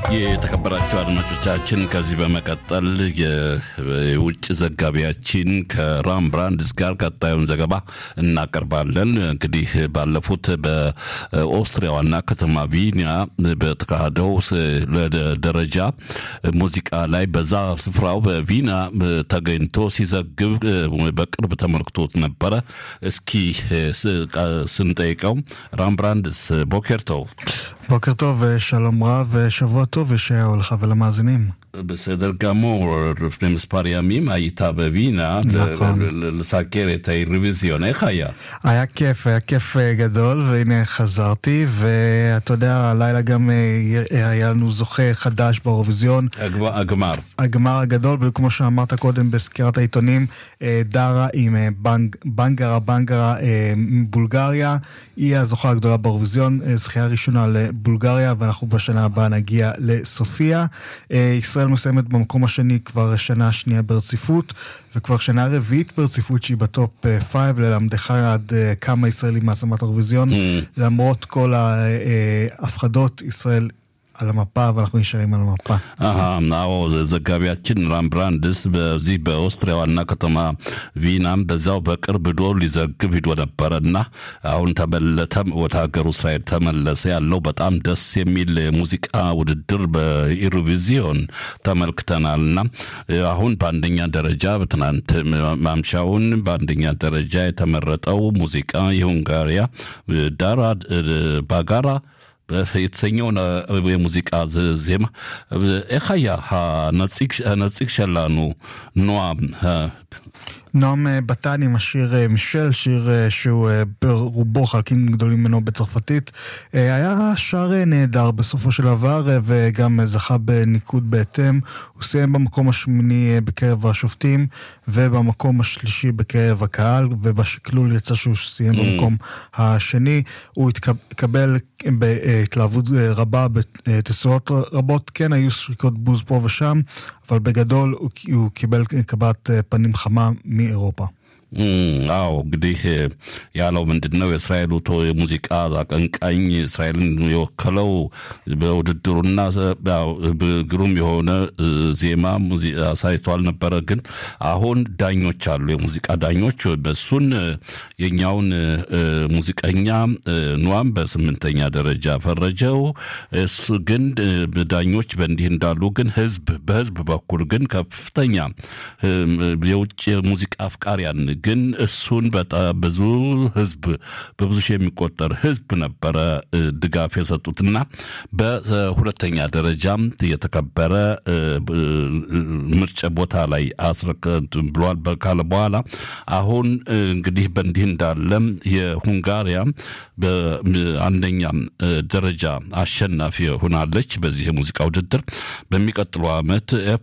የተከበራችሁ አድማጮቻችን ከዚህ በመቀጠል የውጭ ዘጋቢያችን ከራም ብራንድስ ጋር ቀጣዩን ዘገባ እናቀርባለን። እንግዲህ ባለፉት በኦስትሪያ ዋና ከተማ ቪኒያ በተካሄደው ደረጃ ሙዚቃ ላይ በዛ ስፍራው በቪና ተገኝቶ ሲዘግብ በቅርብ ተመልክቶት ነበረ። እስኪ ስንጠይቀው ራም ብራንድስ ቦኬርተው בוקר טוב, שלום רב, שבוע טוב ישעיהו לך ולמאזינים. בסדר גמור, לפני מספר ימים היית בווינה נכון. לסקר את האירוויזיון, איך היה? היה כיף, היה כיף אה, גדול, והנה חזרתי, ואתה יודע, הלילה גם אה, היה לנו זוכה חדש באירוויזיון. הגמר- הגמר. הגמר הגדול, בדיוק כמו שאמרת קודם בסקירת העיתונים, אה, דארה עם אה, בנג, בנגרה בנגרה אה, מבולגריה, היא הזוכה הגדולה באירוויזיון, אה, זכייה ראשונה לבולגריה, ואנחנו בשנה הבאה נגיע לסופיה. אה, ישראל מסיימת במקום השני כבר שנה שנייה ברציפות, וכבר שנה רביעית ברציפות שהיא בטופ 5, ללמדך עד אה, כמה ישראלים מעצמת האירוויזיון. למרות כל ההפחדות, ישראל על המפה, ואנחנו נשארים על המפה. አሀ አዎ ዘጋቢያችን ራም ብራንድስ በዚህ በኦስትሪያ ዋና ከተማ ቪናም በዛው በቅርብ ዶ ሊዘግብ ሂዶ ነበረ እና አሁን ተመለተም ወደ ሀገሩ እስራኤል ተመለሰ። ያለው በጣም ደስ የሚል የሙዚቃ ውድድር በኢሮቪዚዮን ተመልክተናል እና አሁን በአንደኛ ደረጃ በትናንት ማምሻውን በአንደኛ ደረጃ የተመረጠው ሙዚቃ የሁንጋሪያ ዳራ ባጋራ የተሰኘው የሙዚቃ ዝ- ዜማ ኤኻያ הנציג שלנו נועם נועם אה, בטן עם השיר אה, מישל, שיר אה, שהוא אה, ברובו חלקים גדולים ממנו בצרפתית. אה, היה שר אה, נהדר בסופו של דבר, אה, וגם אה, זכה בניקוד בהתאם. הוא סיים במקום השמיני אה, בקרב השופטים, ובמקום השלישי בקרב הקהל, ובשקלול יצא שהוא סיים במקום השני. הוא התקב- התקבל בהתלהבות אה, רבה בתסורות רבות. כן, היו שריקות בוז פה ושם, אבל בגדול הוא, הוא קיבל קבלת אה, פנים חמה מאירופה. እም፣ አዎ እንግዲህ ያለው ምንድን ነው የእስራኤሉ ቶ- የሙዚቃ አቀንቃኝ እስራኤልን የወከለው በውድድሩና ያው ብ- ግሩም የሆነ እ፣ ዜማ ሙዚ- አሳይተዋል ነበረ። ግን አሁን ዳኞች አሉ፣ የሙዚቃ ዳኞች በሱን እ፣ የኛውን እ፣ ሙዚቀኛ እ፣ ኗም በስምንተኛ ደረጃ ፈረጀው። እሱ ግን እ፣ ዳኞች በእንዲህ እንዳሉ ግን ህዝብ በህዝብ በኩል ግን ከፍተኛ እ፣ የውጭ ሙዚቃ አፍቃሪያን ግን እሱን በጣም ብዙ ህዝብ በብዙ ሺህ የሚቆጠር ህዝብ ነበረ እ፣ ድጋፍ የሰጡትና በሁለተኛ ደረጃም የተከበረ እ፣ ብ- እ፣ ምርጫ ቦታ ላይ አስረከት ብሏል በ- ካለ በኋላ አሁን እ፣ እንግዲህ በእንዲህ እንዳለም የሁንጋሪያ በአንደኛ ደረጃ አሸናፊ ሆናለች በዚህ የሙዚቃ ውድድር በሚቀጥለው ዓመት ኤፎ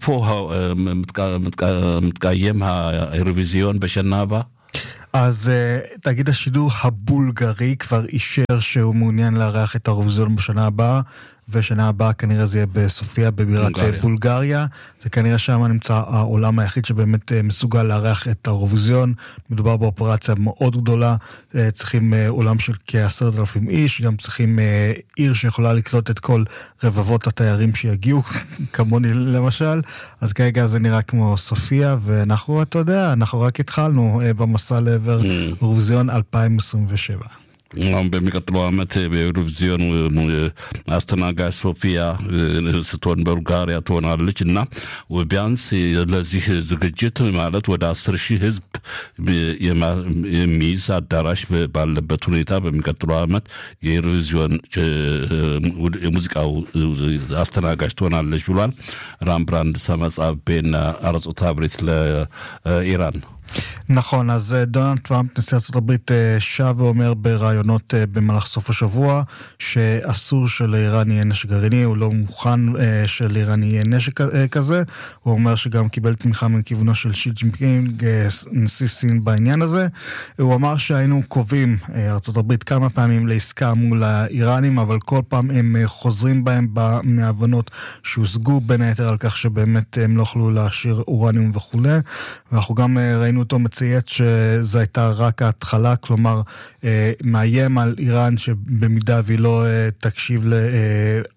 ምትቃየም האירוויזיון בשנה הבאה? אז uh, תאגיד השידור הבולגרי כבר אישר שהוא מעוניין לארח את האירוויזיון בשנה הבאה, ושנה הבאה כנראה זה יהיה בסופיה בבירת בולגריה. בולגריה. בולגריה. זה כנראה שם נמצא העולם היחיד שבאמת uh, מסוגל לארח את האירוויזיון. מדובר באופרציה מאוד גדולה, uh, צריכים uh, עולם של כעשרת אלפים איש, גם צריכים uh, עיר שיכולה לקלוט את כל רבבות התיירים שיגיעו, כמוני למשל. אז כרגע זה נראה כמו סופיה, ואנחנו, אתה יודע, אנחנו רק התחלנו uh, במסע לעבר אירוויזיון 2027. አሁን በሚቀጥለው ዓመት በኤሮቪዚዮን አስተናጋጅ ሶፊያ እ፣ ስትሆን በቡልጋሪያ ትሆናለች እና ቢያንስ ለዚህ ዝግጅት ማለት ወደ አስር ሺህ ህዝብ የማ- የሚይዝ አዳራሽ ባለበት ሁኔታ በሚቀጥለው ዓመት የኤሮቪዚዮን እ፣ የሙዚቃው አስተናጋጅ ትሆናለች ብሏል። ራምብራንድ ሰመጻቤና አረጾታ ብሬት ለኢራን נכון, אז אה, דונלד טראמפ, נשיא ארה"ב, אה, שב ואומר בראיונות אה, במהלך סוף השבוע שאסור שלאיראן יהיה נשק גרעיני, הוא לא מוכן אה, שלאיראן יהיה נשק אה, כזה. הוא אומר שגם קיבל תמיכה מכיוונו של שי ג'ינפינג, אה, ס- נשיא סין בעניין הזה. הוא אמר שהיינו קרובים, אה, ארה"ב, כמה פעמים לעסקה מול האיראנים, אבל כל פעם הם אה, חוזרים בהם ב- מהבנות שהושגו, בין היתר על כך שבאמת הם לא יכלו להשאיר אורניום וכולי. ואנחנו גם אה, ראינו אותו מצייץ שזו הייתה רק ההתחלה, כלומר, אה, מאיים על איראן שבמידה והיא לא אה, תקשיב ל... אה,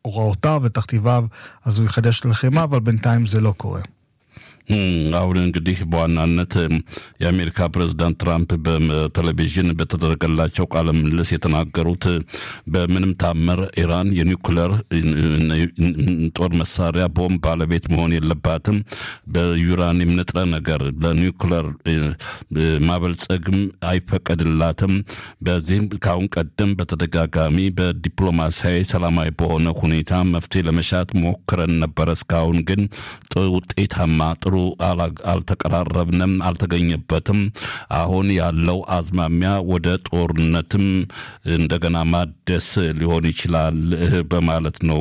הוראותיו ותכתיביו, אז הוא יחדש את הלחימה, אבל בינתיים זה לא קורה. አሁን እንግዲህ በዋናነት የአሜሪካ ፕሬዝዳንት ትራምፕ በቴሌቪዥን በተደረገላቸው ቃለ ምልልስ የተናገሩት በምንም ታምር ኢራን የኒውክለር ጦር መሳሪያ ቦምብ ባለቤት መሆን የለባትም፣ በዩራኒየም ንጥረ ነገር ለኒውክለር ማበልጸግም አይፈቀድላትም። በዚህም ከአሁን ቀደም በተደጋጋሚ በዲፕሎማሲያዊ ሰላማዊ በሆነ ሁኔታ መፍትሄ ለመሻት ሞክረን ነበረ። እስካሁን ግን ውጤታማ ጥሩ አልተቀራረብንም፣ አልተገኘበትም። አሁን ያለው አዝማሚያ ወደ ጦርነትም እንደገና ማደስ ሊሆን ይችላል በማለት ነው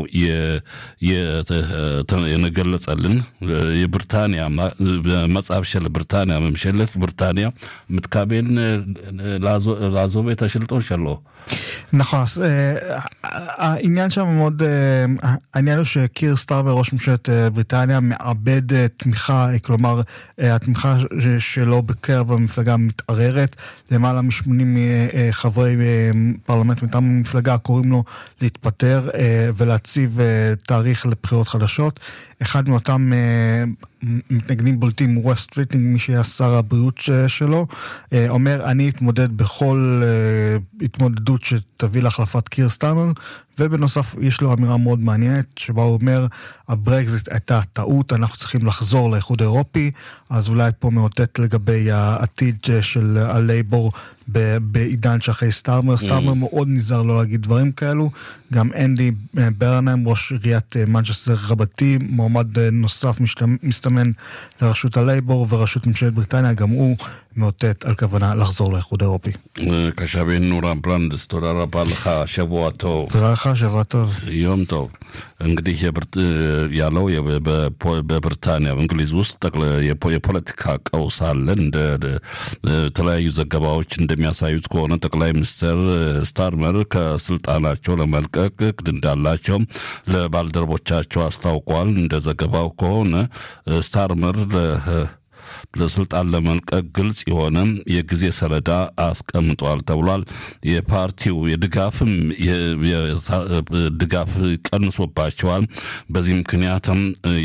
የገለጸልን። የብሪታንያ መጽሐፍ ሸለ ብሪታንያ መምሸለት ብሪታንያ ምትካቤን לעזוב את השלטון שלו. נכון, אז העניין שם מאוד, העניין הוא שקיר סטארמר, ראש ממשלת בריטניה, מאבד תמיכה, כלומר, התמיכה שלו בקרב המפלגה מתערערת. למעלה מ-80 חברי פרלמנט מטעם המפלגה קוראים לו להתפטר ולהציב תאריך לבחירות חדשות. אחד מאותם מתנגדים בולטים, ווסט ריטינג, מי שהיה שר הבריאות שלו, אומר, אני אתמודד בכל התמודדות שתביא להחלפת קיר סטאמר, ובנוסף יש לו אמירה מאוד מעניינת, שבה הוא אומר, הברקזיט הייתה טעות, אנחנו צריכים לחזור לאיחוד האירופי, אז אולי פה מאותת לגבי העתיד של הלייבור בעידן שאחרי סטארמר. סטארמר מאוד נזהר לא להגיד דברים כאלו. גם אנדי ברנהיים, ראש עיריית מנצ'סטר רבתי, מועמד נוסף מסתמן לראשות הלייבור וראשות ממשלת בריטניה, גם הוא מאותת על כוונה לחזור לאיחוד האירופי. קשבין נורה ברנדס, תודה רבה לך, שבוע טוב. תודה לך, שבוע טוב. יום טוב. እንግዲህ ያለው በብሪታንያ በእንግሊዝ ውስጥ የፖለቲካ ቀውስ አለ። እንደ ተለያዩ ዘገባዎች እንደሚያሳዩት ከሆነ ጠቅላይ ሚኒስትር ስታርመር ከስልጣናቸው ለመልቀቅ እቅድ እንዳላቸው ለባልደረቦቻቸው አስታውቋል። እንደ ዘገባው ከሆነ ስታርመር ለስልጣን ለመልቀቅ ግልጽ የሆነ የጊዜ ሰሌዳ አስቀምጧል ተብሏል። የፓርቲው የድጋፍም ድጋፍ ቀንሶባቸዋል። በዚህ ምክንያትም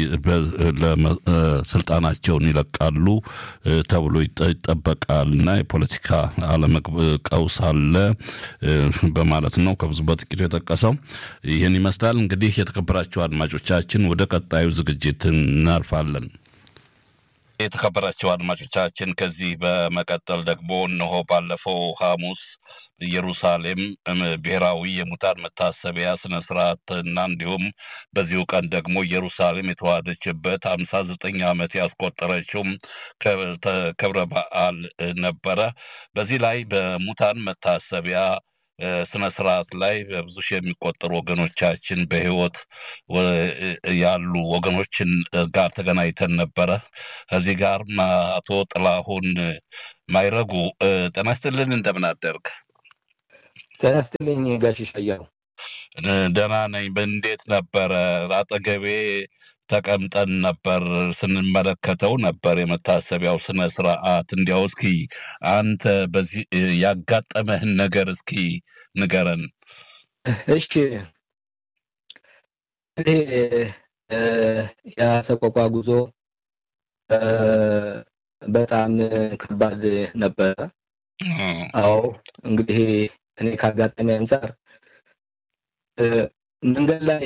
ስልጣናቸውን ይለቃሉ ተብሎ ይጠበቃል እና የፖለቲካ ቀውስ አለ በማለት ነው ከብዙ በጥቂቱ የጠቀሰው። ይህን ይመስላል። እንግዲህ የተከበራቸው አድማጮቻችን ወደ ቀጣዩ ዝግጅት እናልፋለን። የተከበራቸው አድማጮቻችን ከዚህ በመቀጠል ደግሞ እነሆ ባለፈው ሐሙስ ኢየሩሳሌም ብሔራዊ የሙታን መታሰቢያ ስነ ስርዓት እና እንዲሁም በዚሁ ቀን ደግሞ ኢየሩሳሌም የተዋሃደችበት ሀምሳ ዘጠኝ ዓመት ያስቆጠረችው ክብረ በዓል ነበረ። በዚህ ላይ በሙታን መታሰቢያ ስነ ስርዓት ላይ በብዙ ሺህ የሚቆጠሩ ወገኖቻችን በህይወት ያሉ ወገኖችን ጋር ተገናኝተን ነበረ። ከዚህ ጋር አቶ ጥላሁን ማይረጉ ጤና ይስጥልን፣ እንደምን አደርግ? ጤና ይስጥልኝ ጋሽ ሻያው። ደህና ነኝ። እንዴት ነበረ? አጠገቤ ተቀምጠን ነበር ስንመለከተው ነበር የመታሰቢያው ስነ ስርዓት። እንዲያው እስኪ አንተ በዚህ ያጋጠመህን ነገር እስኪ ንገረን። እሺ ይሄ የሰቆቋ ጉዞ በጣም ከባድ ነበረ። አዎ እንግዲህ እኔ ካጋጠሚ አንጻር መንገድ ላይ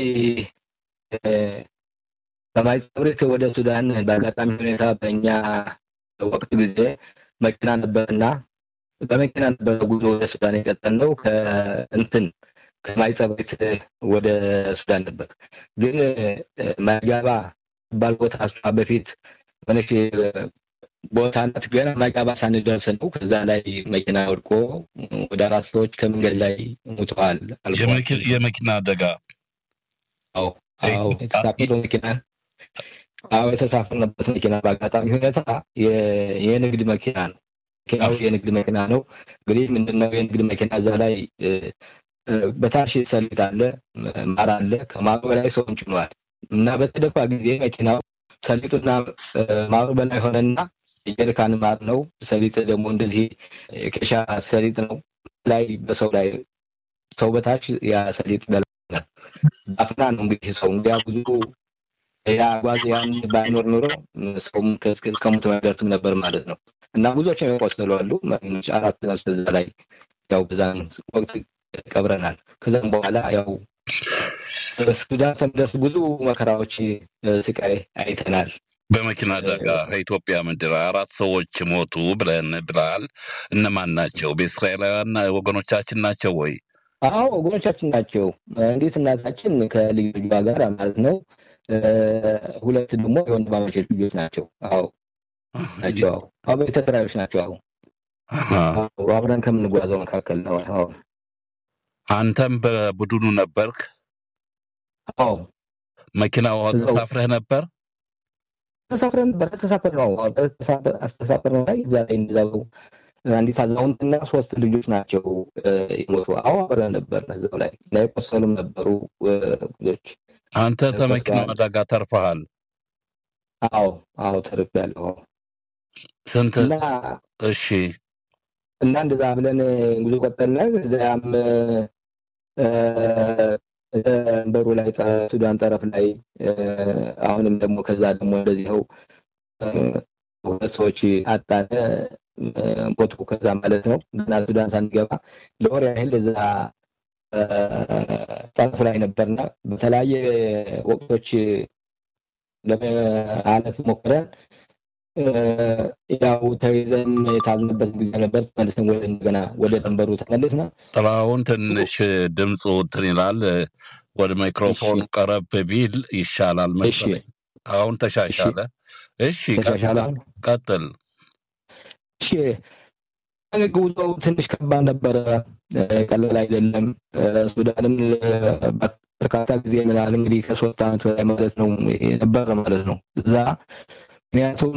ከማይጸብሬት ወደ ሱዳን በአጋጣሚ ሁኔታ በእኛ ወቅት ጊዜ መኪና ነበርና በመኪና ነበረ ጉዞ ወደ ሱዳን የቀጠልነው ከእንትን ከማይጸብሬት ወደ ሱዳን ነበር። ግን ማይጋባ ባል ቦታ እሷ በፊት ሆነች ቦታ ናት። ገና ማይጋባ ሳንደርስ ነው ከዛ ላይ መኪና ወድቆ ወደ አራት ሰዎች ከመንገድ ላይ ሙተዋል። የመኪና አደጋ አዎ አዎ የተሳፈረው መኪና አዎ የተሳፈርንበት መኪና በአጋጣሚ ሁኔታ የንግድ መኪና ነው። መኪናው የንግድ መኪና ነው። እንግዲህ ምንድነው የንግድ መኪና እዛ ላይ በታሽ ሰሊጥ አለ፣ ማር አለ። ከማሩ በላይ ሰውን ጭኗል እና በተደፋ ጊዜ መኪናው ሰሊጡና ማሩ በላይ ሆነና የጀሪካን ማር ነው። ሰሊጥ ደግሞ እንደዚህ የኬሻ ሰሊጥ ነው ላይ በሰው ላይ ሰው በታች ያ ሰሊጥ ነበረ። በአፍና ነው እንግዲህ ሰው እንዲያ ብዙ ያ ጓዝ ያን ባይኖር ኖሮ ሰውም እስከ ሞት አይደርስም ነበር ማለት ነው። እና ብዙዎች የቆሰሉ አሉ። አራት ነፍስ እዛ ላይ ያው በዛን ወቅት ቀብረናል። ከዛም በኋላ ያው ሱዳን ስንደርስ ብዙ መከራዎች፣ ስቃይ አይተናል። በመኪና አደጋ ከኢትዮጵያ ምድር አራት ሰዎች ሞቱ ብለን ብለሃል። እነማን ናቸው? በእስራኤላውያን ወገኖቻችን ናቸው ወይ? አዎ ወገኖቻችን ናቸው። እንዴት እናታችን ከልዩ ልጇ ጋር ማለት ነው። ሁለት ደግሞ የወንድማማች ልጆች ናቸው። አዎ ናቸው። አዎ ቤተሰራዮች ናቸው። አዎ አብረን ከምንጓዘው መካከል ነው። አዎ አንተም በቡድኑ ነበርክ? አዎ መኪናው ተሳፍረህ ነበር? ተሳፍረን ነበር። ተሳፍረን ነው አስተሳፍር ነው ላይ እዛ ላይ እንደዛው አንዲት አዛውንትና ሶስት ልጆች ናቸው የሞቱ። አዎ አብረን ነበር እዛው ላይ እና የቆሰሉም ነበሩ ልጆች። አንተ ከመኪናው አደጋ ተርፈሃል? አዎ አዎ ተርፌያለሁ። ስንት? እና እሺ እና እንደዛ ብለን ጉዞ ቀጠልን። እዚያም በሩ ላይ ሱዳን ጠረፍ ላይ አሁንም ደግሞ ከዛ ደግሞ እንደዚህው ሁለት ሰዎች አጣነ ሞቱ። ከዛ ማለት ነው ገና ሱዳን ሳንገባ ለወር ያህል እዛ ጠረፍ ላይ ነበርና በተለያየ ወቅቶች ለማለፍ ሞክረን ያው ተይዘን የታዝንበት ጊዜ ነበር። ተመልሰን ወደ እንደገና ወደ ድንበሩ ተመልስና ጥላሁን ትንሽ ድምፁ እንትን ይላል። ወደ ማይክሮፎኑ ቀረብ ቢል ይሻላል መሰለኝ። አሁን ተሻሻለ። እሺ ተሻሻለ። ቀጥል። እሺ ጉዞው ትንሽ ከባድ ነበረ፣ ቀላል አይደለም። ሱዳንም በርካታ ጊዜ ምናል እንግዲህ ከሶስት ዓመት በላይ ማለት ነው ነበረ ማለት ነው እዛ ምክንያቱም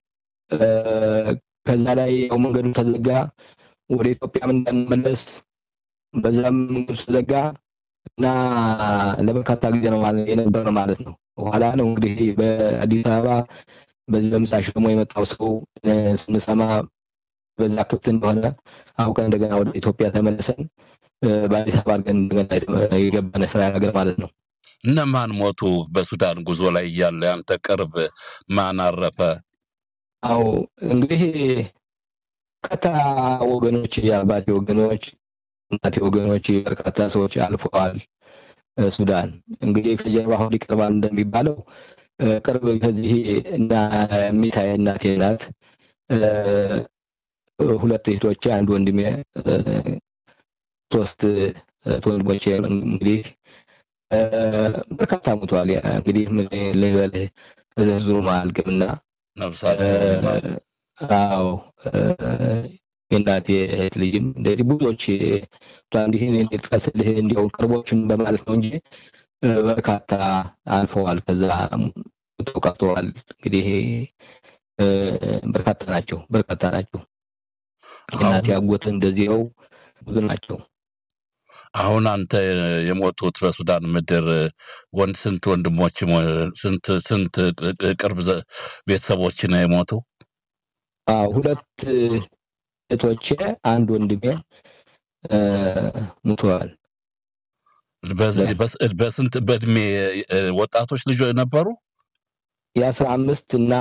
ከዛ ላይ ያው መንገዱ ተዘጋ፣ ወደ ኢትዮጵያም እንዳንመለስ በዛም መንገዱ ተዘጋ እና ለበርካታ ጊዜ ነው የነበረ ማለት ነው። በኋላ ነው እንግዲህ በአዲስ አበባ በዚህ በምሳሽ ደግሞ የመጣው ሰው ስንሰማ በዛ ክፍት እንደሆነ አውቀን እንደገና ወደ ኢትዮጵያ ተመልሰን በአዲስ አበባ አድርገን እንደገና የገባነ ስራ ነገር ማለት ነው። እነማን ሞቱ? በሱዳን ጉዞ ላይ እያለ ያንተ ቅርብ ማን አረፈ? አው እንግዲህ በርካታ ወገኖች፣ የአባቴ ወገኖች፣ እናቴ ወገኖች በርካታ ሰዎች አልፈዋል። ሱዳን እንግዲህ ከጀርባ አሁን ይቀርባል እንደሚባለው ቅርብ ከዚህ እና ሚታይ እናቴ ናት። ሁለት እህቶቼ፣ አንድ ወንድሜ፣ ሶስት ወንድሞቼ እንግዲህ በርካታ ሞቷል። እንግዲህ ምን ልበልህ ተዘርዝሮ አያልቅምና አዎ የእናቴ እህት ልጅም እንደዚህ ብዙዎች እንዲህ ጥቀስልህ እንዲያው ቅርቦችን በማለት ነው እንጂ በርካታ አልፈዋል። ከዛ ተውቃተዋል። እንግዲህ በርካታ ናቸው፣ በርካታ ናቸው። የእናቴ አጎት እንደዚያው ብዙ ናቸው። አሁን አንተ የሞቱት በሱዳን ምድር ወንድ ስንት ወንድሞች ስንት ስንት ቅርብ ቤተሰቦች ነው የሞቱ? ሁለት እህቶቼ አንድ ወንድሜ ሙተዋል። በስንት በእድሜ ወጣቶች ልጆች ነበሩ? የአስራ አምስት እና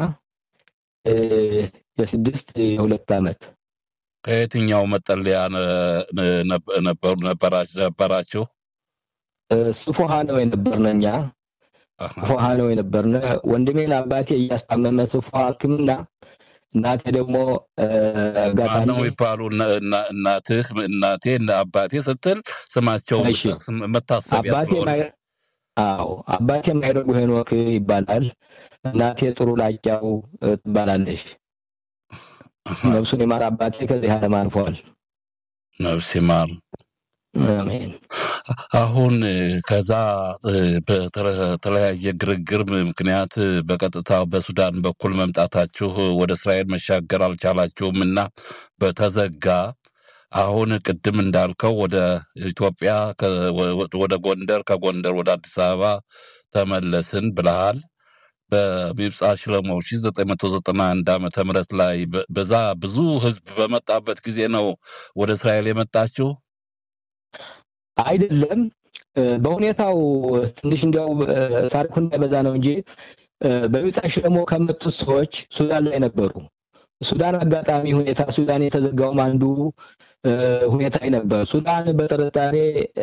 የስድስት የሁለት ዓመት ከየትኛው መጠለያ ነበሩ ነበራችሁ? ስፎሃ ነው የነበርነ እኛ ስፎሃ ነው የነበርነ። ወንድሜን አባቴ እያስታመመ ስፎሃ ሕክምና እናቴ ደግሞ ጋጣሚ ነው ይባሉ እናትህ እናቴ አባቴ ስትል ስማቸው መታሰቢያ አዎ አባቴ የማይረጉ ሄኖክ ይባላል። እናቴ ጥሩ ላቂያው ትባላለች። ነፍሱን የማር አባቴ ከዚህ ዓለም አልፏል። ነፍስ ይማር። አሜን። አሁን ከዛ በተለያየ ግርግር ምክንያት በቀጥታ በሱዳን በኩል መምጣታችሁ ወደ እስራኤል መሻገር አልቻላችሁም እና በተዘጋ አሁን ቅድም እንዳልከው ወደ ኢትዮጵያ ወደ ጎንደር ከጎንደር ወደ አዲስ አበባ ተመለስን ብለሃል። በሚብጻ ሽለሞ 1991 ዓመተ ምህረት ላይ በዛ ብዙ ህዝብ በመጣበት ጊዜ ነው ወደ እስራኤል የመጣችሁ? አይደለም በሁኔታው ትንሽ እንዲያው ታሪኩ እንዳይበዛ ነው እንጂ በሚጻ ሽለሞ ከመጡት ሰዎች ሱዳን ላይ ነበሩ። ሱዳን አጋጣሚ ሁኔታ ሱዳን የተዘጋውም አንዱ ሁኔታ ነበር። ሱዳን በጥርጣሬ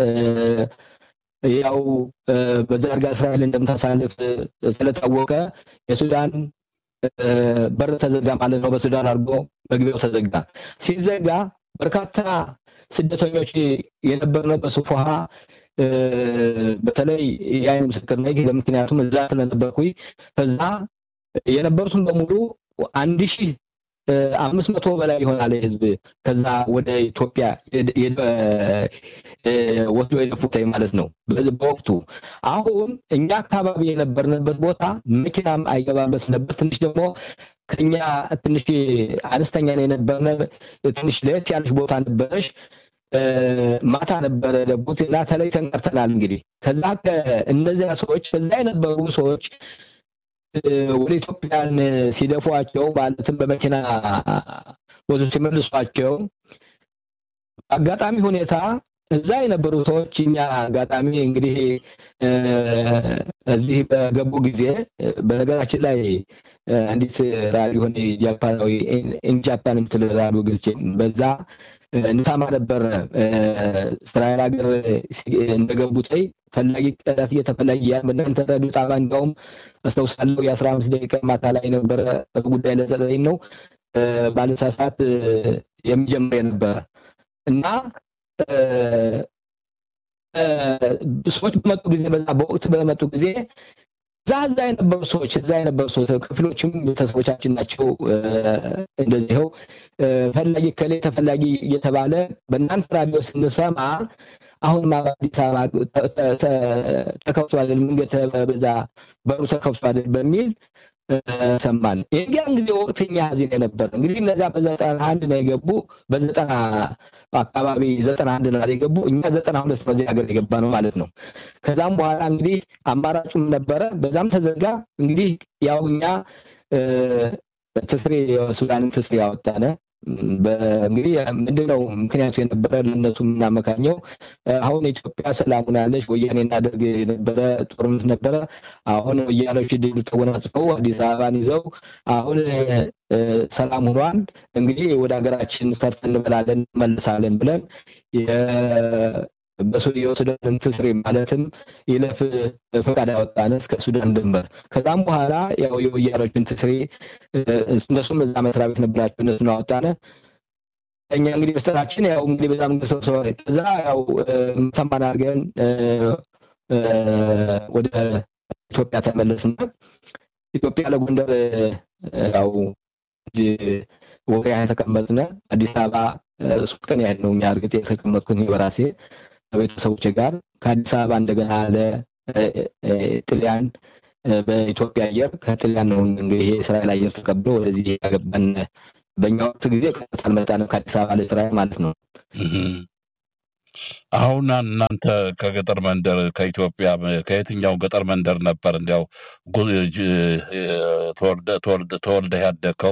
ያው በዛ አድርጋ እስራኤል እንደምታሳልፍ ስለታወቀ የሱዳን በር ተዘጋ ማለት ነው። በሱዳን አድርጎ መግቢያው ተዘጋ። ሲዘጋ በርካታ ስደተኞች የነበርነው በሱፉሃ በተለይ የአይን ምስክር ነኝ። ለምክንያቱም እዛ ስለነበርኩኝ ከዛ የነበሩትን በሙሉ አንድ ሺህ አምስት መቶ በላይ ይሆናል ህዝብ ከዛ ወደ ኢትዮጵያ ወስዶ የደፉት ማለት ነው በወቅቱ። አሁን እኛ አካባቢ የነበርንበት ቦታ መኪናም አይገባበት ነበር። ትንሽ ደግሞ ከኛ ትንሽ አነስተኛ ነው የነበርነ ትንሽ ለየት ያለች ቦታ ነበረች። ማታ ነበረ ደቡት እና ተለይተን ቀርተናል። እንግዲህ ከዛ እነዚያ ሰዎች ከዛ የነበሩ ሰዎች ወደ ኢትዮጵያን ሲደፏቸው ማለትም በመኪና ወዙ ሲመልሷቸው አጋጣሚ ሁኔታ እዛ የነበሩ ሰዎች እኛ አጋጣሚ እንግዲህ እዚህ በገቡ ጊዜ በነገራችን ላይ አንዲት ራዲዮ ሆነ ጃፓናዊ ኢንጃፓን የምትል ራዲዮ ግዝቼ በዛ እንታማ ነበር እስራኤል ሀገር እንደገቡት ፈላጊ ቀዳት እየተፈላጊ ያ በእናንተ ሬዲዮ ጣቢያ እንዲያውም አስታውሳለሁ የአስራ አምስት ደቂቃ ማታ ላይ ነበረ ጉዳይ ለዘጠኝ ነው ባለሳሳት የሚጀምር የነበረ እና ሰዎች በመጡ ጊዜ በዛ በወቅት በመጡ ጊዜ እዛ እዛ የነበሩ ሰዎች እዛ የነበሩ ሰዎች ክፍሎችም ቤተሰቦቻችን ናቸው። እንደዚህው ፈላጊ ከሌ ተፈላጊ እየተባለ በእናንተ ራዲዮ ስንሰማ አሁን አዲስ አበባ ተከፍቷል፣ መንገድ በዛ በሩ ተከፍቷል በሚል ሰማን። የዚያን ጊዜ ወቅተኛ ሀዘን የነበረ እንግዲህ እነዚያ በዘጠና አንድ ነው የገቡ በዘጠና አካባቢ ዘጠና አንድ ነው የገቡ እኛ ዘጠና ሁለት በዚህ ሀገር የገባ ነው ማለት ነው። ከዛም በኋላ እንግዲህ አማራጩም ነበረ፣ በዛም ተዘጋ። እንግዲህ ያው እኛ ትስሬ የሱዳንን ትስሬ ያወጣነ እንግዲህ ምንድነው ምክንያቱ የነበረ ለእነሱ የምናመካኘው አሁን ኢትዮጵያ ሰላም ሆናለች። ወያኔ እናደርግ የነበረ ጦርነት ነበረ። አሁን ወያኔዎች ድል ተጎናጽፈው አዲስ አበባን ይዘው አሁን ሰላም ሆኗል። እንግዲህ ወደ ሀገራችን ሰርተን እንበላለን እንመልሳለን ብለን የሱዳን ትስሬ ማለትም ይለፍ ፈቃድ ያወጣነ እስከ ሱዳን ድንበር። ከዛም በኋላ ያው የወያኖችን ትስሬ እነሱም እዛ መስሪያ ቤት ነበራቸው እነሱን አወጣነ። እኛ እንግዲህ በስተራችን ያው እንግዲህ በጣም ሰው እዛ ያው ተማን አድርገን ወደ ኢትዮጵያ ተመለስና ኢትዮጵያ ለጎንደር ያው ወሬ ያህል ተቀመጥነ። አዲስ አበባ ሶስት ቀን ያህል ነው የሚያርግጥ የተቀመጥኩት በራሴ ከቤተሰቦች ጋር ከአዲስ አበባ እንደገና ለጥልያን በኢትዮጵያ አየር ከጥልያን ነው እንግዲህ የእስራኤል አየር ተቀብሎ ወደዚህ ያገባን። በእኛ ወቅት ጊዜ ቀጥታ አልመጣንም ከአዲስ አበባ ለእስራኤል ማለት ነው። አሁን እናንተ ከገጠር መንደር ከኢትዮጵያ ከየትኛው ገጠር መንደር ነበር እንዲያው ተወልደህ ያደግከው?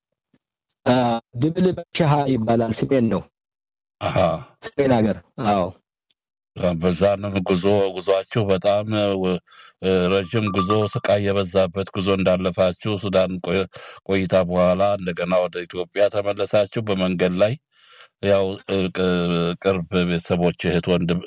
ድብል በሻሃ ይባላል። ስሜን ነው ስሜን ሀገር። አዎ በዛንም ጉዞ ጉዟችሁ በጣም ረዥም ጉዞ ስቃይ የበዛበት ጉዞ እንዳለፋችሁ ሱዳን ቆይታ በኋላ እንደገና ወደ ኢትዮጵያ ተመለሳችሁ። በመንገድ ላይ ያው ቅርብ ቤተሰቦች እህት፣ ወንድም፣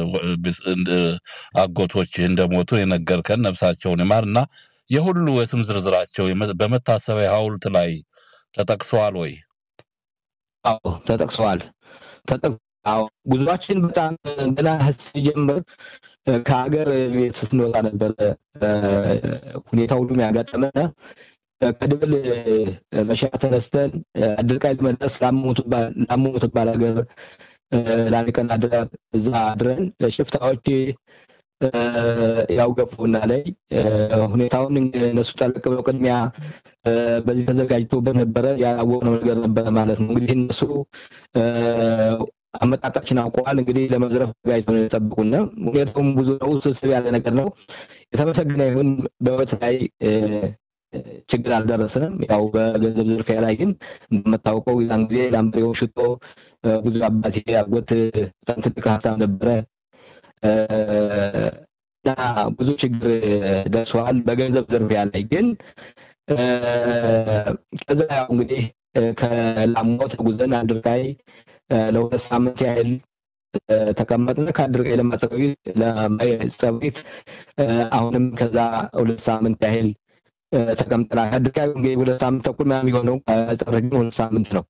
አጎቶች እንደሞቱ የነገርከን ነፍሳቸውን ይማር እና የሁሉ የስም ዝርዝራቸው በመታሰቢያ ሐውልት ላይ ተጠቅሰዋል ወይ? አዎ ተጠቅሰዋል። አዎ ጉዟችን በጣም ገና ሲጀምር ከሀገር ቤት ስንወጣ ነበረ ሁኔታ ሁሉም ያጋጠመን። ከድብል መሻ ተነስተን አድርቃይ ለመድረስ ላሙ ትባል ሀገር ለአንድ ቀን አድረን እዛ አድረን ሽፍታዎች ያው ገፉና ላይ ሁኔታውን እነሱ ጠለቅ ብለው ቅድሚያ በዚህ ተዘጋጅቶበት ነበረ። ያላወቅነው ነገር ነበረ ማለት ነው። እንግዲህ እነሱ አመጣጣችን አውቀዋል። እንግዲህ ለመዝረፍ ተዘጋጅተው ነው የጠብቁን። ሁኔታውም ብዙ ነው፣ ውስብስብ ያለ ነገር ነው። የተመሰገነ ይሁን በህይወት ላይ ችግር አልደረስንም። ያው በገንዘብ ዝርፊያ ላይ ግን እንደምታውቀው ያን ጊዜ ላምበሬውን ሽጦ ብዙ አባቴ አጎት በጣም ትልቅ ሀብታም ነበረ። እና ብዙ ችግር ደርሰዋል በገንዘብ ዝርፊያ ላይ ግን ከዛ ያው እንግዲህ ከላሞ ተጉዘን አድርጋይ ለሁለት ሳምንት ያህል ተቀመጥን። ከአድርጋይ ለማጸቢት አሁንም ከዛ ሁለት ሳምንት ያህል ተቀምጠናል። አድርጋይ እንግዲህ ሁለት ሳምንት ተኩል ምናምን የሆነው ጸብረት ግን ሁለት ሳምንት ነው።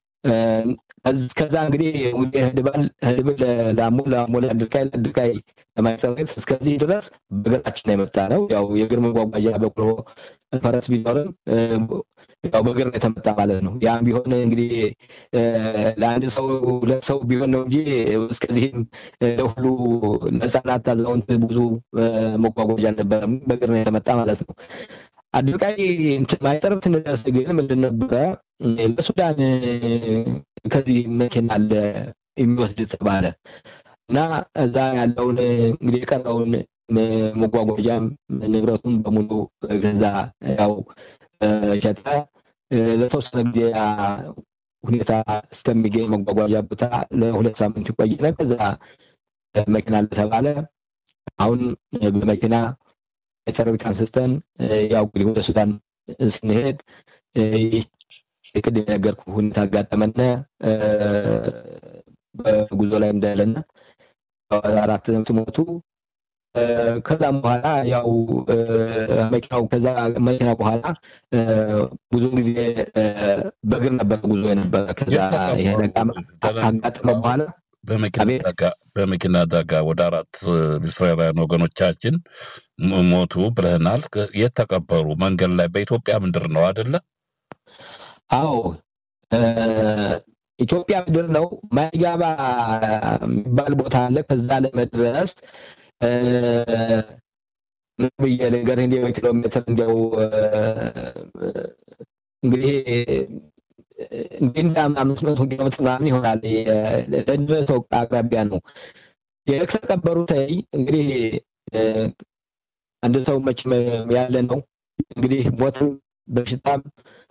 ከዛ እንግዲህ ህድባል ህድብል ላሞ ላሞ ለአድርጋይ ለአድርጋይ ለማይጸብት እስከዚህ ድረስ በእግራችን የመጣ ነው። ያው የእግር መጓጓዣ በቅሎ ፈረስ ቢኖርም ያው በእግር የተመጣ ማለት ነው። ያም ቢሆን እንግዲህ ለአንድ ሰው ሁለት ሰው ቢሆን ነው እንጂ እስከዚህም ለሁሉ ለህፃናት፣ አዛውንት ብዙ መጓጓዣ አልነበረም። በእግር ነው የተመጣ ማለት ነው። አድርቃይ ማይጸረብ ስንደርስ ግን ምንድን ነበረ ለሱዳን ከዚህ መኪና አለ የሚወስድ ተባለ እና እዛ ያለውን እንግዲህ የቀረውን መጓጓዣም ንብረቱን በሙሉ ከዛ ያው ሸጠ። ለተወሰነ ጊዜ ሁኔታ እስከሚገኝ መጓጓዣ ቦታ ለሁለት ሳምንት ይቆይነ። ከዛ መኪና እንደተባለ አሁን በመኪና የሰራዊት አንስተን ያው እንግዲህ ወደ ሱዳን ስንሄድ ቅድም የነገርኩ ሁኔታ አጋጠመነ። በጉዞ ላይ እንዳለና አራት ሲሞቱ ከዛም በኋላ ያው መኪናው ከዛ መኪና በኋላ ብዙውን ጊዜ በእግር ነበር ጉዞ የነበረ። ከዛ ይሄ አጋጠመ በኋላ በመኪና አደጋ ወደ አራት እስራኤላውያን ወገኖቻችን ሞቱ ብለህናል። የት ተቀበሩ? መንገድ ላይ በኢትዮጵያ ምድር ነው አደለ? አዎ ኢትዮጵያ ምድር ነው። ማይጋባ የሚባል ቦታ አለ። ከዛ ለመድረስ ምን ብዬ ልንገርህ፣ እንዲያው ኪሎ ሜትር እንዲያው እንግዲህ እንዲህ እንደ አምስት መቶ ኪሎ ሜትር ምናምን ይሆናል። ለድረስ አቅራቢያ ነው የተቀበሩት። እንግዲህ አንድ ሰው መቼም ያለ ነው እንግዲህ ሞትም በሽታም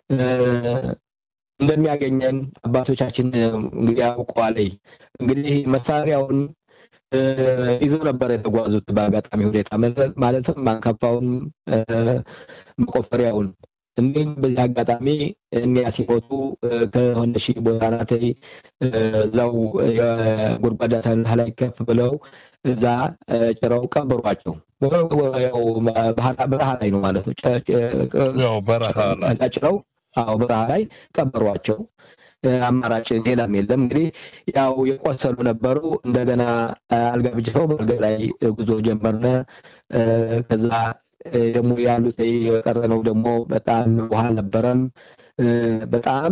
እንደሚያገኘን አባቶቻችን እንግዲህ ያውቀዋል። እንግዲህ መሳሪያውን ይዘው ነበር የተጓዙት። በአጋጣሚ ሁኔታ ማለትም ማንከፋውን፣ መቆፈሪያውን እንዲሁም በዚህ አጋጣሚ እኒያ ሲሞቱ ከሆነ ሺህ ቦታ ናት እዛው የጎድጓዳ ሳንታ ላይ ከፍ ብለው እዛ ጭረው ቀበሯቸው። በረሃ ላይ ነው ማለት ነው። ጭረው አዎ በረሃ ላይ ቀበሯቸው። አማራጭ ሌላም የለም። እንግዲህ ያው የቆሰሉ ነበሩ። እንደገና አልጋ ብጅተው በአልጋ ላይ ጉዞ ጀመርነ። ከዛ ደግሞ ያሉት የቀረነው ደግሞ በጣም ውሃ አልነበረም። በጣም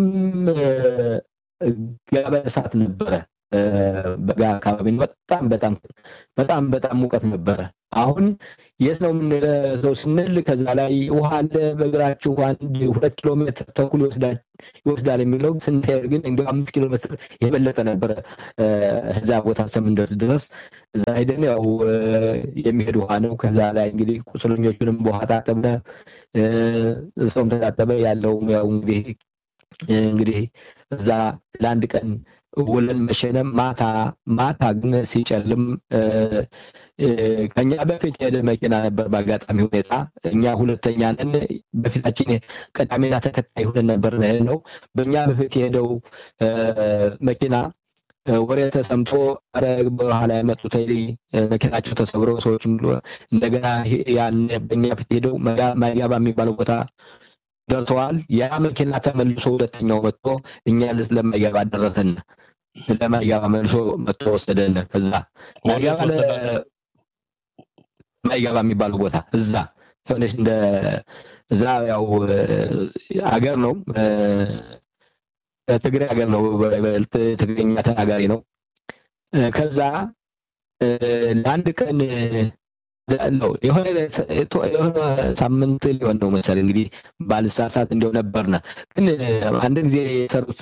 ጋበ እሳት ነበረ። በጋ አካባቢ በጣም በጣም በጣም በጣም ሙቀት ነበረ። አሁን የት ነው የምንለው ስንል ከዛ ላይ ውሃ አለ በእግራችሁ አንድ ሁለት ኪሎ ሜትር ተኩል ይወስዳል ይወስዳል የሚለው ስንሄድ ግን እንዲ አምስት ኪሎ ሜትር የበለጠ ነበረ። እዛ ቦታ እስከምንደርስ ድረስ እዛ ሄደን ያው የሚሄድ ውሃ ነው። ከዛ ላይ እንግዲህ ቁስለኞቹንም በውሃ ታጠብነ፣ ሰውም ተታጠበ። ያለውም ያው እንግዲህ እንግዲህ እዛ ለአንድ ቀን ውለን መሸነም ማታ ማታ ግን ሲጨልም ከኛ በፊት የሄደ መኪና ነበር። በአጋጣሚ ሁኔታ እኛ ሁለተኛ ነን። በፊታችን ቀዳሚና ተከታይ ሆነን ነበር ነው። በእኛ በፊት የሄደው መኪና ወሬ ተሰምቶ ኧረ በረሃ ላይ መጡት መኪናቸው ተሰብሮ ሰዎች እንደገና ያን በእኛ ፊት ሄደው ማይጋባ የሚባለው ቦታ ደርሰዋል። ያ መኪና ተመልሶ ሁለተኛው መጥቶ እኛ ለማይጋባ ደረሰን። ለማይጋባ መልሶ መጥቶ ወሰደን። ከዛ ማይጋባ ማይጋባ የሚባለው ቦታ እዛ ሆነች እንደ እዛ ያው አገር ነው ትግሬ ሀገር ነው። ትግርኛ ተናጋሪ ነው። ከዛ ለአንድ ቀን ነው የሆነ ሳምንት ሊሆን ነው መሰለኝ እንግዲህ ባልሳሳት እንዲያው ነበርና ግን አንድ ጊዜ የሰሩት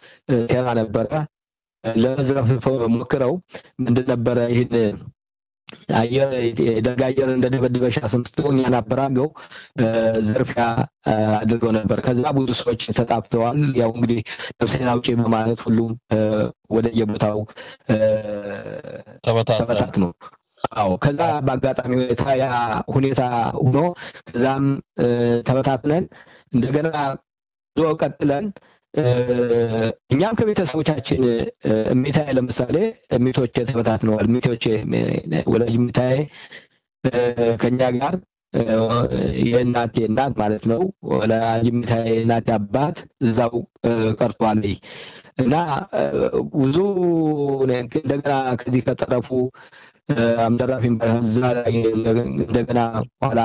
ሴራ ነበረ። ለመዝረፍ ሞክረው ምንድን ነበረ ይህን አየር የደርግ አየር እንደደበደበ ሻስምስተው እኛን አበራገው ዝርፊያ አድርገው ነበር። ከዛ ብዙ ሰዎች ተጣፍተዋል። ያው እንግዲህ ነፍሴን አውጪ በማለት ሁሉም ወደ የቦታው ተበታት ነው። አዎ ከዛ በአጋጣሚ ሁኔታ ያ ሁኔታ ሆኖ ከዛም ተበታትነን እንደገና ዞ ቀጥለን እኛም ከቤተሰቦቻችን እሜታዬ ለምሳሌ እሜቶቼ ተበታትነዋል። እሜቶቼ ወላጅ እሜታዬ ከኛ ጋር የእናቴ እናት ማለት ነው። ወላጅ እሜታዬ እናቴ አባት እዛው ቀርቷል እና ብዙ እንደገና ከዚህ ከጠረፉ አምደራፊን በዛ ላይ እንደገና ኋላ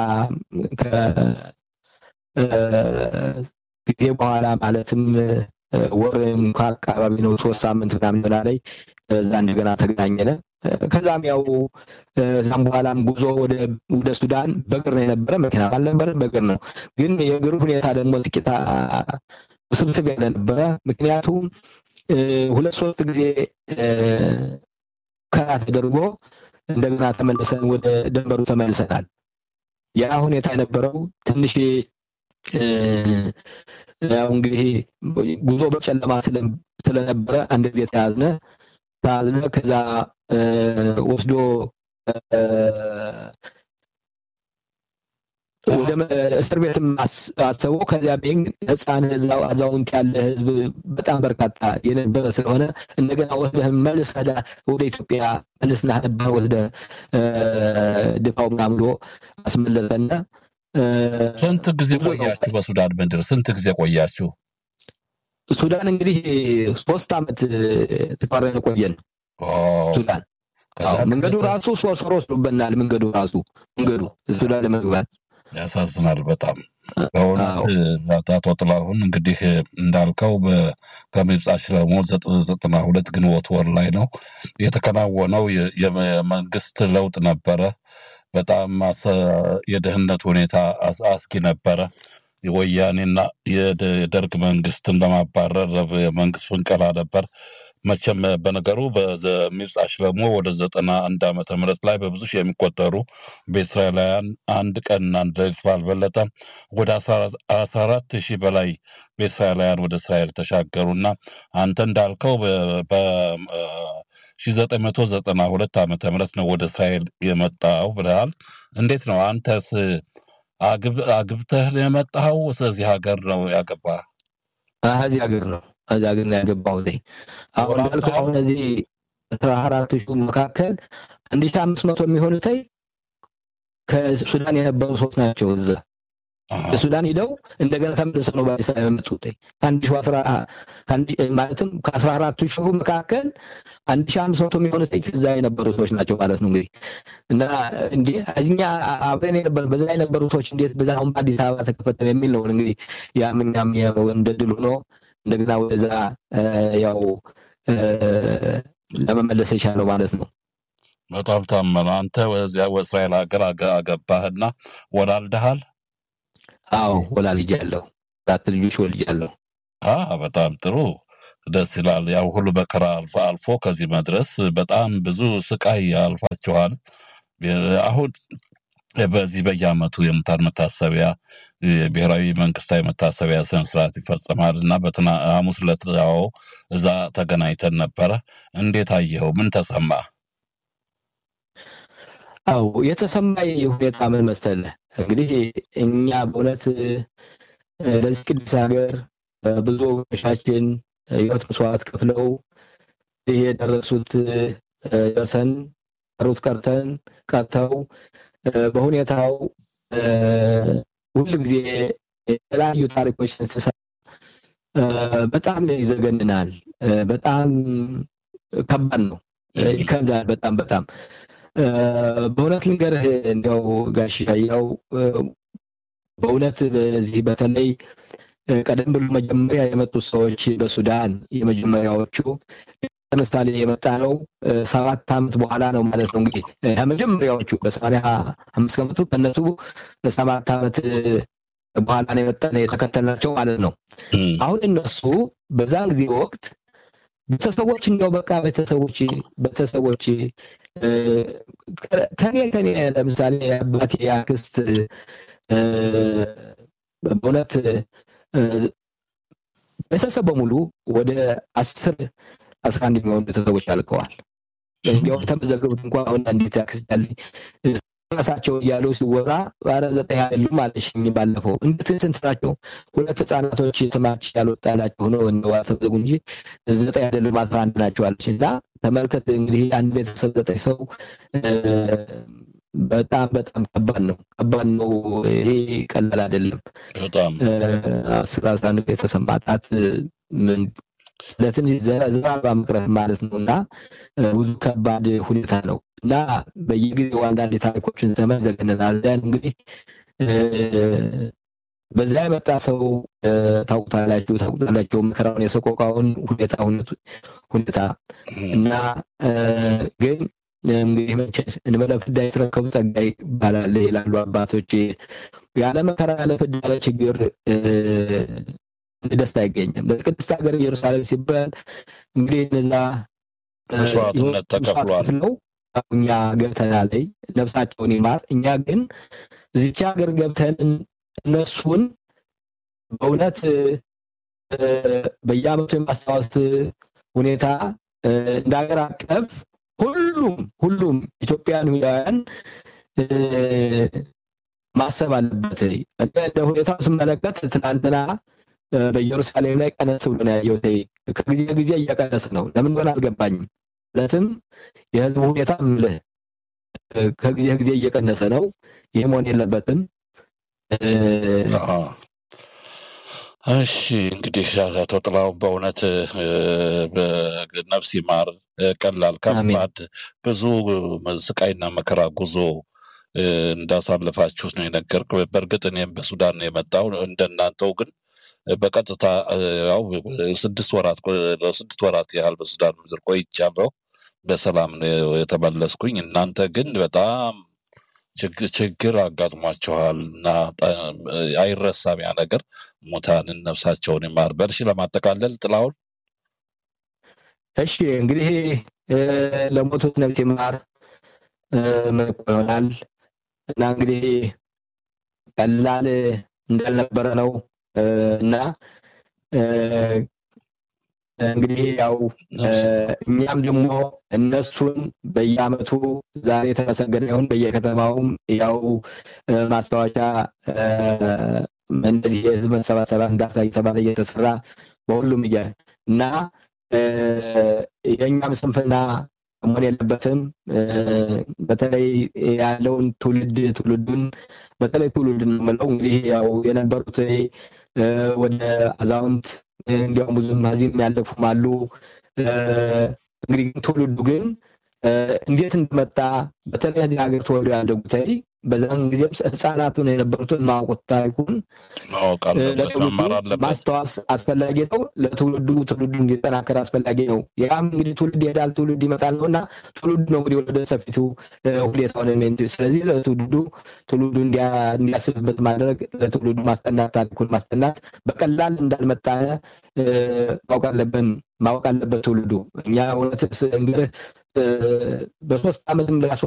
ጊዜ በኋላ ማለትም ወርም ከአካባቢ ነው ሶስት ሳምንት ምናምን ሆና ላይ እዛ እንደገና ተገናኘነ። ከዛም ያው እዛም በኋላም ጉዞ ወደ ሱዳን በእግር ነው የነበረ፣ መኪና አልነበረ፣ በእግር ነው። ግን የእግሩ ሁኔታ ደግሞ ጥቂት ውስብስብ ያለ ነበረ። ምክንያቱም ሁለት ሶስት ጊዜ ከራ ተደርጎ እንደገና ተመልሰን ወደ ደንበሩ ተመልሰናል። ያ ሁኔታ የነበረው ትንሽ ያው እንግዲህ ጉዞ በጨለማ ስለነበረ አንድ ጊዜ ተያዝነ ተያዝነ ከዛ ወስዶ ወደ እስር ቤትም አሰበው። ከዚያ ቤን ህፃን አዛውንት ያለ ህዝብ በጣም በርካታ የነበረ ስለሆነ እንደገና ወስደህ መልሰህ ወደ ኢትዮጵያ መልስና ነበር ወስደህ ድፋው ምናምን ብሎ አስመለሰና ስንት ጊዜ ቆያችሁ በሱዳን ምድር? ስንት ጊዜ ቆያችሁ? ሱዳን እንግዲህ ሶስት ዓመት ተቃረን ቆየን። ሱዳን መንገዱ ራሱ ሶስት ወር ወስዶብናል። መንገዱ ራሱ መንገዱ ሱዳን ለመግባት ያሳዝናል በጣም በእውነት አቶ ጥላሁን እንግዲህ እንዳልከው ከምብጻ ሽለሞ ዘጠና ሁለት ግንቦት ወር ላይ ነው የተከናወነው የመንግስት ለውጥ ነበረ። በጣም የደህንነት ሁኔታ አስጊ ነበረ። የወያኔና የደርግ መንግስትን ለማባረር የመንግስት ፍንቀላ ነበር። መቼም በነገሩ በሚብጻ ሽለሞ ወደ ዘጠና አንድ ዓመተ ምህረት ላይ በብዙ ሺህ የሚቆጠሩ በእስራኤላውያን አንድ ቀን አንድ ሌሊት ባልበለጠ ወደ አስራ አራት ሺህ በላይ በእስራኤላውያን ወደ እስራኤል ተሻገሩና አንተ እንዳልከው ሺ ዘጠኝ መቶ ዘጠና ሁለት ዓመተ ምህረት ነው ወደ እስራኤል የመጣው ብለሃል። እንዴት ነው አንተስ አግብተህ ነው የመጣኸው? ስለዚህ ሀገር ነው ያገባህ? እዚህ ሀገር ነው እዚህ ሀገር ነው ያገባሁት። አሁን እንዳልከው አሁን እዚህ አስራ አራት ሺህ መካከል አንድ ሺህ አምስት መቶ የሚሆኑትይ ከሱዳን የነበሩ ሰዎች ናቸው እዛ ሱዳን ሂደው እንደገና ተመልሰው ነው በአዲስ አበባ የመጡት። ከአንድ ሺህ አስራ ማለትም ከአስራ አራቱ ሺሁ መካከል አንድ ሺህ አምስት መቶ የሚሆኑት እዛ የነበሩ ሰዎች ናቸው ማለት ነው። እንግዲህ እና እንዲህ እኛ አብረን የነበረ በዛ የነበሩ ሰዎች እንዴት በዛ አሁን በአዲስ አበባ ተከፈተ የሚል ነው እንግዲህ ያም እኛም እንደ ድል ሆኖ እንደገና ወደዛ ያው ለመመለስ የቻለው ማለት ነው። በጣም ታመነ። አንተ ወዚያ እስራኤል ሀገር አገባህና ወላልደሃል? አዎ ወላልጃለሁ። አራት ልጆች ወልጃለሁ። በጣም ጥሩ ደስ ይላል። ያው ሁሉ መከራ አልፎ አልፎ ከዚህ መድረስ በጣም ብዙ ስቃይ አልፋችኋል። አሁን በዚህ በየዓመቱ የሙታን መታሰቢያ ብሔራዊ መንግስታዊ መታሰቢያ ስነ ስርዓት ይፈጸማል እና በትና ሐሙስ ዕለት ያው እዛ ተገናኝተን ነበረ። እንዴት አየኸው? ምን ተሰማ? አው የተሰማኝ ሁኔታ ምን መሰለህ? እንግዲህ እኛ በእውነት ለዚህ ቅዱስ ሀገር ብዙ ወገኖቻችን ህይወት መስዋዕት ከፍለው ይህ የደረሱት ደርሰን ቀሩት ቀርተን ቀርተው በሁኔታው ሁል ጊዜ የተለያዩ ታሪኮች ስንሰማ በጣም ይዘገንናል። በጣም ከባድ ነው፣ ይከብዳል። በጣም በጣም በእውነት ልንገርህ እንዲያው ጋሽ ያው በእውነት በዚህ በተለይ ቀደም ብሎ መጀመሪያ የመጡት ሰዎች በሱዳን የመጀመሪያዎቹ ለምሳሌ የመጣ ነው ሰባት ዓመት በኋላ ነው ማለት ነው። እንግዲህ ከመጀመሪያዎቹ በሰማንያ አምስት ከመጡ ከነሱ ሰባት ዓመት በኋላ ነው የመጣ የተከተልናቸው ማለት ነው። አሁን እነሱ በዛን ጊዜ ወቅት ቤተሰቦች እንዲያው በቃ ቤተሰቦች ቤተሰቦች ከኔ ከኔ ለምሳሌ አባቴ አክስት በእውነት ቤተሰብ በሙሉ ወደ አስር አስራ አንድ የሚሆኑ ቤተሰቦች አልቀዋል። እንዲያውም ተመዘገቡት እንኳ አሁን አንዲት አክስት ያለኝ ራሳቸው እያሉ ሲወራ ባለ ዘጠኝ አይደሉም አለሽኝ ባለፈው። እንዴት ስንት ናቸው? ሁለት ህጻናቶች ትማች ያልወጣላቸው ሆነው እንደው አልተመዘጉ እንጂ ዘጠኝ አይደሉም አስራ አንድ ናቸው አለች እና ተመልከት እንግዲህ አንድ ቤተሰብ ዘጠኝ ሰው በጣም በጣም ከባድ ነው። ከባድ ነው። ይሄ ቀላል አይደለም። በጣም አስር አስራ አንድ ቤተሰብ ማጣት ምን ለትንሽ ዘራ መቅረት ማለት ነው እና ብዙ ከባድ ሁኔታ ነው እና በየጊዜው አንዳንድ ታሪኮችን ዘመን ዘገነናል። እንግዲህ በዛ የመጣ ሰው ታውቁታላችሁ ታውቁታላችሁ መከራውን የሰቆቃውን ሁኔታ ሁኔታ እና ግን እንግዲህ መቼስ እንበለ ፍዳ የተረከቡ ጸጋ ይባላል ይላሉ አባቶች። ያለ መከራ ያለ ፍዳ ያለ ችግር ደስታ አይገኝም። ለቅድስት ሀገር ኢየሩሳሌም ሲባል እንግዲህ እነዛ መስዋዕትነት ተከፍሏል ነው እኛ ገብተናል፣ ነፍሳቸውን ይማር። እኛ ግን እዚች ሀገር ገብተን እነሱን በእውነት በየዓመቱ የማስታወስ ሁኔታ እንደ ሀገር አቀፍ ሁሉም ሁሉም ኢትዮጵያን ይሁዳውያን ማሰብ አለበት። እንደ ሁኔታው ስመለከት ትናንትና በኢየሩሳሌም ላይ ቀነስ ብሎ ነው ያየሁት። ከጊዜ ጊዜ እየቀነስ ነው። ለምን ሆነ አልገባኝም። ማለትም የህዝቡ ሁኔታ ምልህ ከጊዜ ጊዜ እየቀነሰ ነው። ይህ መሆን የለበትም። እሺ እንግዲህ አቶ ጥላው በእውነት ነፍስ ይማር። ቀላል ከባድ ብዙ ስቃይና መከራ ጉዞ እንዳሳለፋችሁት ነው የነገርክ። በእርግጥ እኔም በሱዳን ነው የመጣው እንደናንተው ግን በቀጥታ ያው ስድስት ወራት ለስድስት ወራት ያህል በሱዳን ምድር ቆይቻለሁ። በሰላም ነው የተመለስኩኝ። እናንተ ግን በጣም ችግር አጋጥሟችኋል እና አይረሳም ያ ነገር። ሙታንን ነፍሳቸውን ይማር። በርሺ ለማጠቃለል ጥላውን እሺ እንግዲህ ለሞቱት ነፍስ ይማር መልኩ ይሆናል እና እንግዲህ ቀላል እንዳልነበረ ነው እና እንግዲህ ያው እኛም ደግሞ እነሱን በየአመቱ ዛሬ የተመሰገነ ይሁን በየከተማውም ያው ማስታወሻ እንደዚህ የህዝብ መሰባሰቢያ እንዳርሳ እየተባለ እየተሰራ በሁሉም እያ እና የእኛም ስንፍና መሆን የለበትም። በተለይ ያለውን ትውልድ ትውልዱን በተለይ ትውልድ ነው የምለው እንግዲህ ያው የነበሩት ወደ አዛውንት እንዲያውም ብዙም ከዚህም ያለፉም አሉ። እንግዲህ ትውልዱ ግን እንዴት እንደመጣ በተለይ እዚህ ሀገር ተወልደው ያደጉት በዛን ጊዜም ህፃናቱን የነበሩትን ማወቁት ታሪኩን ለትውልዱ ማስታወስ አስፈላጊ ነው። ለትውልዱ ትውልዱ እንዲጠናከር አስፈላጊ ነው። ያም እንግዲህ ትውልድ ይሄዳል፣ ትውልድ ይመጣል ነው እና ትውልዱ ነው እንግዲህ ወደ ሰፊቱ ሁኔታውን ስለዚህ ለትውልዱ ትውልዱ እንዲያስብበት ማድረግ ለትውልዱ ማስጠናት ታሪኩን ማስጠናት በቀላል እንዳልመጣ ማወቅ አለብን ማወቅ አለበት ትውልዱ። እኛ እውነት እንግዲህ በሶስት ዓመትም ራሱ